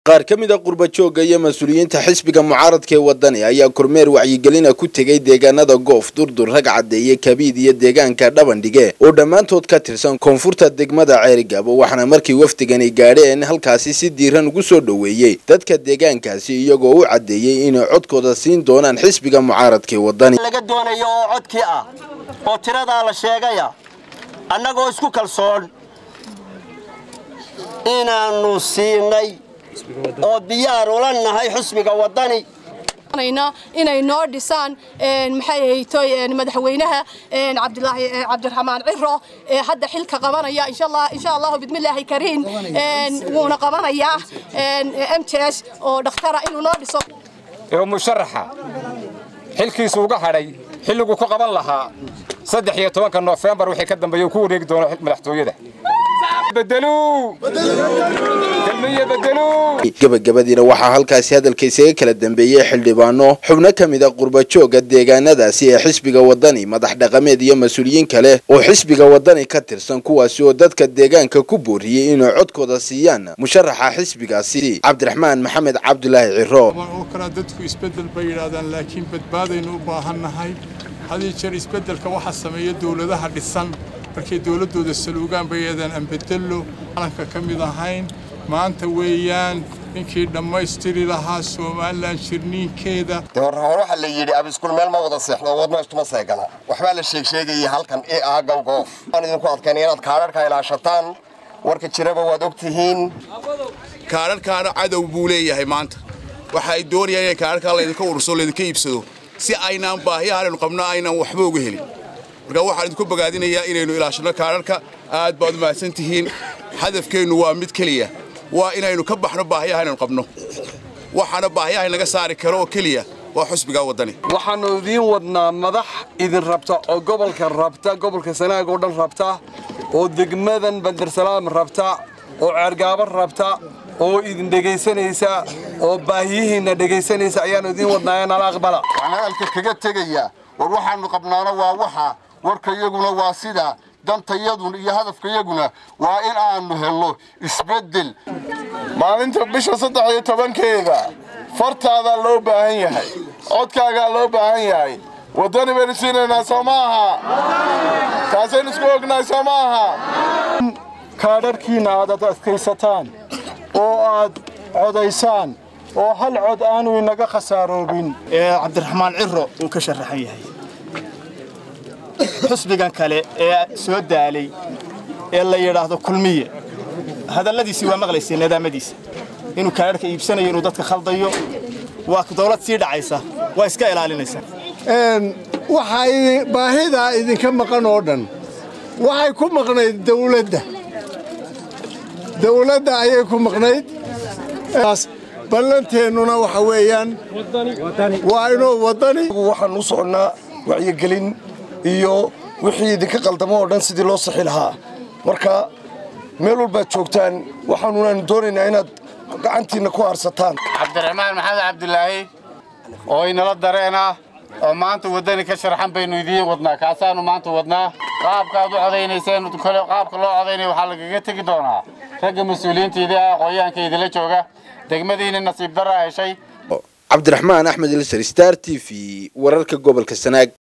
qaar ka mid a qurbajoogga iyo mas-uuliyiinta xisbiga mucaaradka ee wadani ayaa kormeer wacyigelina ku tegay deegaanada goof durdur rag caddeeye kabiid iyo deegaanka dhabandhige oo dhammaantood ka tirsan koonfurta degmada ceerigabo waxaana markii wafdigani gaadheen halkaasi si diiran ugu soo dhoweeyey dadka deegaankaasi iyagoo u caddeeyey inay codkooda siin doonaan xisbiga mucaaradka ee wadani laga doonayo oo codkii ah oo tiradaa la sheegaya annagoo isku kalsoon inaannu siinay oo diyaar ula nahay xusbiga waddani inay noo dhisaan maxay ahaytoy madaxweynaha cabdilaahi cabdiraxmaan ciro ee hadda xilka qabanaya insha allah insha allah bidmillaahi kariin wuuna qabanayaa m t s oo dhakhtara inuu noo dhiso ee musharaxa xilkiisu uga hadhay xilliguu ku qaban lahaa saddex iyo tobanka noofembar wixii ka dambeeya uu ku wareegi doono madaxtooyada gebagabadiina waxaa halkaasi hadalka isaga kala dambeeyey xildhibaano xubno ka mid a qurbajoogga deegaanadaasi ee xisbiga wadani madax dhaqameed iyo mas-uuliyiin kale oo xisbiga wadani ka tirsan kuwaasi oo dadka deegaanka ku booriyey inay codkooda siiyaan musharaxa xisbigaasi cabdiraxmaan maxamed cabdulaahi ciro oo kale dadku isbeddel bay yidhaahdaan laakiin badbaadaynu u baahannahay hadii jeer isbeddelka waxa sameeya dowladaha dhisan markay dowladdooda saluugaan bay eedaan aan bedello calanka ka mid ahayn maanta weeyaan ninkii dhammaystiri lahaa somalilan shirniinkeeda hore waxaa la yidhi abiskuul meel ma wada seexdo wadno istuma seegana waxbaa la sheegsheegayay halkan ee ah gowgoof waan idinku adkaynay inaad kaadharhka ilaashataan warka jiraba waad og tihiin kaadharhkaana cadow buu leeyahay maanta waxa ay doonayaan inay kaadharkaa laydinka ururso laydinka iibsado si aynaan baahiyahan aynu qabno aynaan waxba uga helin marka waxaan idinku bogaadinayaa inaynu ilaashanno kaadharka aad baad u mahadsan tihiin hadafkeennu waa mid keliya waa inaynu ka baxno baahiyaha inaynu qabno waxaana baahiyaha inaga saari karo oo keliya waa xusbigaa waddani waxaannu idiin wadnaa madax idin rabta oo gobolka rabta gobolka sanaag oo dhan rabta oo degmadan bandarsalaam rabta oo ceergaabo rabta oo idin dhegaysanaysa oo baahiyihiinna dhegaysanaysa ayaannu idiin wadnaa ee nala aqbala waxaan hadalka kaga tegayaa war waxaannu qabnaana waa waxa warka iyaguna waa sida dantayadun iyo hadafkayaguna waa in aannu helno isbeddel maalinta bisha saddex iyo tobankeeda fartaadaa loo baahan yahay codkaagaa loo baahan yahay waddani baynu siinaynaa soo ma aha taasaynu isku ognahay soo ma aha kaadharhkiinna aad adkaysataan oo aad codaysaan oo hal cod aanu inaga khasaaroobin ee cabdiraxmaan ciro uu ka sharaxan yahay xusbigan kale ee soo daalay ee la yidhaahdo kulmiye hadalladiisii waa maqlaysay nidaamadiisa inuu kaadharhka iibsanayo inuu dadka khaldayo waa dawlad sii dhacaysa waa iska ilaalinaysaa waxay baahidaa idinka maqan oo dhan waxay ku maqnayd dawladda dawladda ayay ku maqnayd ballanteennuna waxa weeyaan waa inuu waddani waxaan u soconnaa wacyigelin iyo wixii idinka qaldamo oo dhan sidii loo saxi lahaa marka meel walbaad joogtaan waxaanunaanu doonaynaa inaad gacantiinna ku harsataan cabdiraxmaan maxamed cabdilaahi oo inala dareena oo maanta waddani ka sharxan baynu idiin wadnaa kaasaannu maanta wadnaa qaabkaaad u codaynayseen qaabka loo codaynaya waxaa lagaga tegi doonaa ragga mas-uuliyiintaidii ah aqoonyahanka idinla jooga degmadiina nasiib darraa heshay cabdiraxmaan axmed ilsar star t v wararka gobolka sanaag